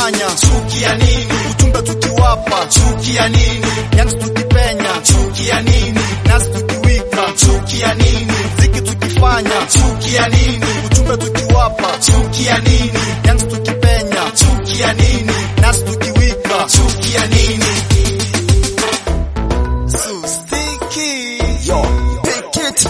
tukifanya chuki ya nini ujumbe tukiwapa chuki ya nini yani tukipenya chuki ya nini nasi tukiwika chuki ya nini ziki tukifanya chuki ya nini ujumbe tukiwapa chuki ya nini yani tukipenya chuki ya nini nasi tukiwika chuki ya nini so sticky yo pick it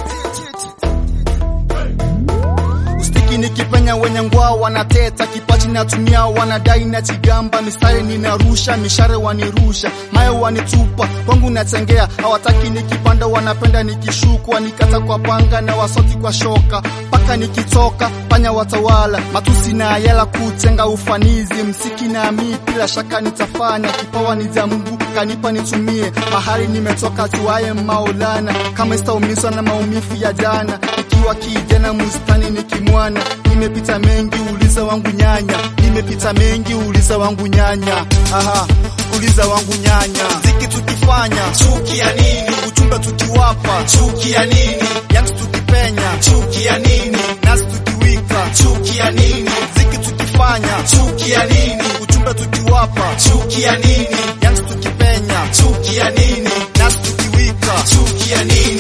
Ustiki nikipenya wenye ngwaa wanateta, kipachi natumia wanadai na chigamba, mistari ninarusha, mishare wanirusha, mayo wanitupa, kwangu natengea, hawataki nikipanda, wanapenda nikishukwa, nikata kwa panga na wasoti kwa shoka, mpaka nikitoka panya watawala, matusi na ayala kutenga ufanizi, msiki na mi bila shaka nitafanya, kipawa ni za Mungu kanipa nitumie, mahali nimetoka tuaye Maulana, kama sitaumizwa na maumivu ya jana, nikiwa kijana mustani nikimwana, nimepita mengi, uliza wangu nyanya, nimepita mengi, uliza wangu nyanya, aha, uliza wangu nyanya, ziki tukifanya chuki ya nini, ujumbe tukiwapa chuki ya nini, yani tukipenya chuki ya nini, nasi tukiwika chuki ya nini, ziki tukifanya chuki ya nini, ujumbe tukiwapa chuki ya nini, yani tukipenya chuki ya nini, nasi tukiwika chuki ya nini.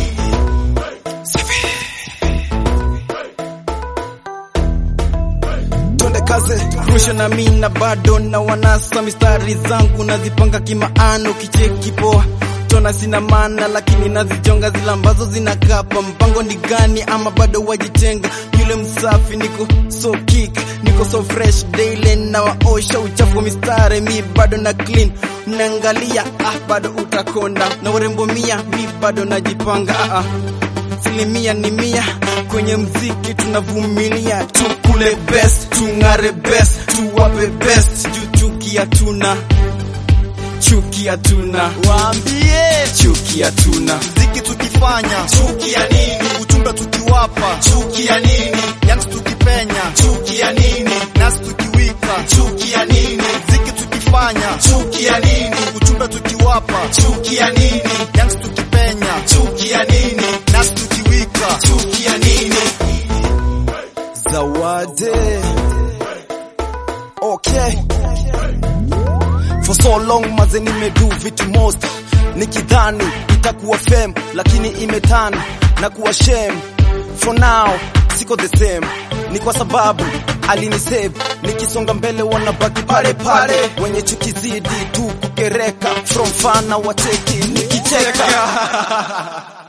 twende kaze rusha na mi na bado na wanasa mistari zangu nazipanga kimaano kicheki poa tona sina maana lakini nazijonga zile ambazo zinakapa mpango ni gani ama bado wajitenga yule msafi niko so kick niko so fresh daily na waosha uchafu wa mistari mi bado na clean mnaangalia ah bado utakonda na urembo mia mi bado najipanga ah, ah asilimia ni mia kwenye mziki tunavumilia tukule best tung'are best tuwape best juu chuki hatuna chuki hatuna Waambie chuki hatuna ziki tukifanya chuki ya nini, ujumbe tukiwapa chuki ya nini, yani tukipenya chuki ya nini, nasi tukiwika chuki ya nini, ziki tukifanya chuki ya nini, ujumbe tukiwapa chuki ya nini, yani tukipenya chuki ya nini, nasi tukiwika chuki ya nini. zawadi okay for so long maze nimedu vitu most nikidhani itakuwa fame lakini imetana na kuwa shame for now siko the same ni kwa sababu alinisave nikisonga mbele wanabaki pale pale wenye chuki zidi tu kukereka from fana wateki nikicheka